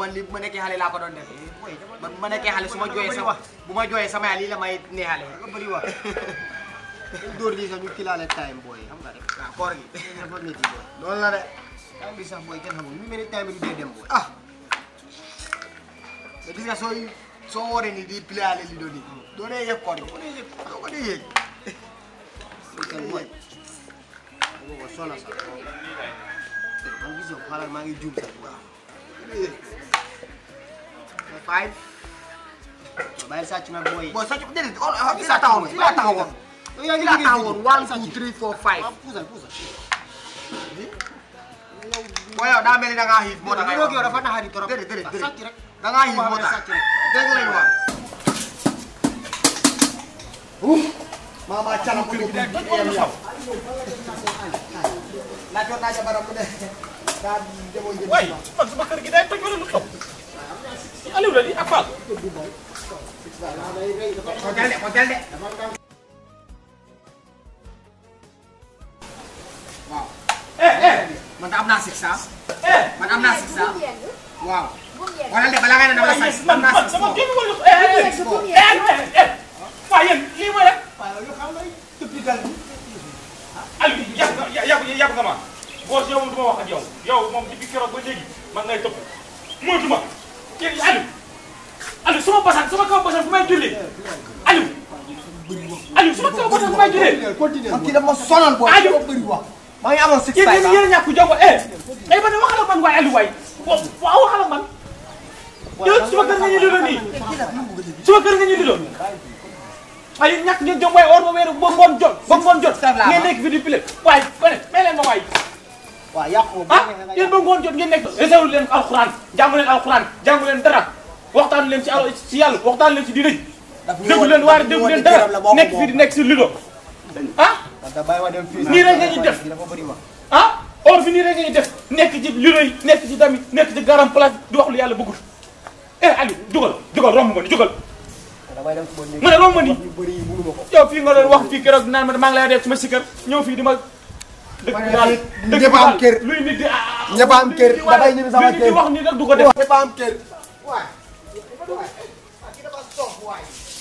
man li bu ma nekkee xale laa ko doon def man bu ma nekkee xale su ma jooyee sama bu ma jooyee sama yaay lii la may neexale nga bëri wax dóor lii sax ñu kilaale time booy xam nga rek waaw koor gi dafa métti booy loolu la de time bi sax booy kenn xamul ñu mel ni time bi du dee dem booy ah te gis nga sooy soo wooree ni di pliale li doon nii doo dee yëg koor gi doo dee yëg doo ko dee yëg kenn booy boobu sona sax man gis nga xaaral maa ngi juum sax waaw five bàyyi sàcc nag booy bon sàcc déedéet fii laa taxawoon fii laa taxawoon yow yaa fii ngi laa liggéey taxawoon fii. one two three four five waaw puusal puusal boo yow daa mel ni da ngaa xiif moo tax ngay yow dafa naxari trop déedéet déedéet déedéet sàcc rek da ngaa xiif Waaw, moo tax sàcc rek. dégg lañu wax mama canam kër gi de toj wala xaw la jot naa jabaram mu ne daa demoo njënd waay man sama kër gi day toj wala lu xew Aliou la di ak Fall ko jël de ko jël de waaw eh eh man am naa six cent eh man am naa six cent bu mu yegg waaw bu mu yegg. wala de balaa ngay ne dama la waaye six man am naa man six sama cent génn wala eh eh eh bu mu eh yegg. eh waaye yéen lii mooy rek Aliou yàgg nga yàgg yàgg nga ma boo yow du ma wax ak yow yow moom depuis keroog ba léegi man ngay topp moytuma yéen Aliou Aliou sama basan sama kaw basan bu may julli Aliou Aliou sama kaw basan bu may julli kii dafa sonal booy Aliou. ko bëri wax maa ngi amoon six yéen five yéen yéen a ñàkk jom eh eh man waxal ak man waaye Aliou waay waaw waxal ak man yow suma kër nga ñu lilo nii suma kër nga ñu lilo waaye yéen ñàkk ngeen jom waaye or ba weeru ba ngoon jot ba ngoon jot ngeen nekk fi di pile waaye ba ne may leen ma waay waaw yàqu ah yéen ba ngoon jot ngeen nekk réserve leen alxuraan jàngu leen alxuraan jàngu leen dara waxtaan leen ci al ci yàlla waxtaan leen ci di rëj déglu leen waar déglu leen dara nekk fi di nekk si lido ah da bàyyi ma dem fii nii rek nga ñuy def dafa bëri wax ah or fi nii rek ngay def nekk ci lido yi nekk ci tamit nekk ci garam place di wax lu yàlla bëggul eh Aliou jugal jugal romb ma ni jugal damay dem fu ma nekk mu ne romb ma ni yu bëri yi mënu ma ko yow fii nga doon wax fii keroog naan ma maa ngi lay def suma sikkar ñëw fii di ma dëkk bi daal dëkk ñëpp bi am daal kër. luy nit di ah ñëpp am kër damay ñibbi sama luy nit di kër wax ni nag du ko def ñëpp am kër waay waay kii dafa sof waay